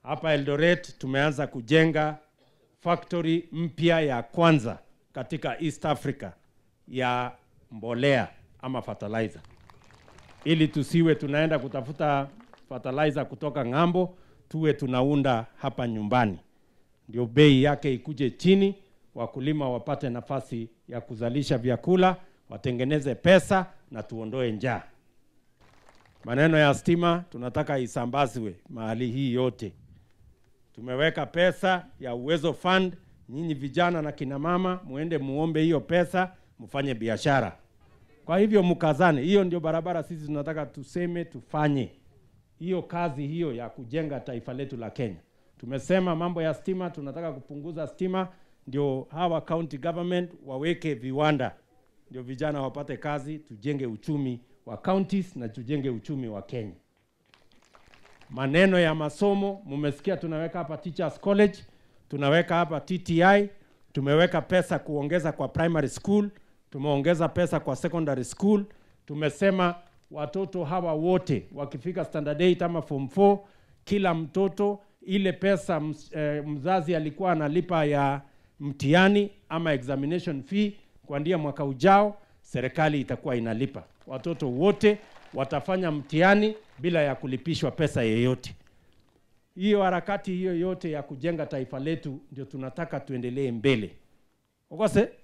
Hapa Eldoret tumeanza kujenga factory mpya ya kwanza katika East Africa ya mbolea ama fertilizer, ili tusiwe tunaenda kutafuta fertilizer kutoka ng'ambo, tuwe tunaunda hapa nyumbani, ndio bei yake ikuje chini, wakulima wapate nafasi ya kuzalisha vyakula, watengeneze pesa na tuondoe njaa. Maneno ya stima tunataka isambazwe mahali hii yote. Tumeweka pesa ya Uwezo Fund. Nyinyi vijana na kina mama muende muombe hiyo pesa, mfanye biashara. Kwa hivyo mkazane, hiyo ndio barabara sisi tunataka tuseme tufanye hiyo kazi hiyo ya kujenga taifa letu la Kenya. Tumesema mambo ya stima, tunataka kupunguza stima, ndio hawa county government waweke viwanda, ndio vijana wapate kazi, tujenge uchumi wa counties na tujenge uchumi wa Kenya. Maneno ya masomo, mumesikia tunaweka hapa Teachers College, tunaweka hapa TTI, tumeweka pesa kuongeza kwa primary school, tumeongeza pesa kwa secondary school. Tumesema watoto hawa wote wakifika standard 8 ama form 4, kila mtoto ile pesa ms, eh, mzazi alikuwa analipa ya mtihani ama examination fee kuanzia mwaka ujao, serikali itakuwa inalipa. Watoto wote watafanya mtihani bila ya kulipishwa pesa yeyote. Hiyo harakati hiyo yote ya kujenga taifa letu ndio tunataka tuendelee mbele. Okose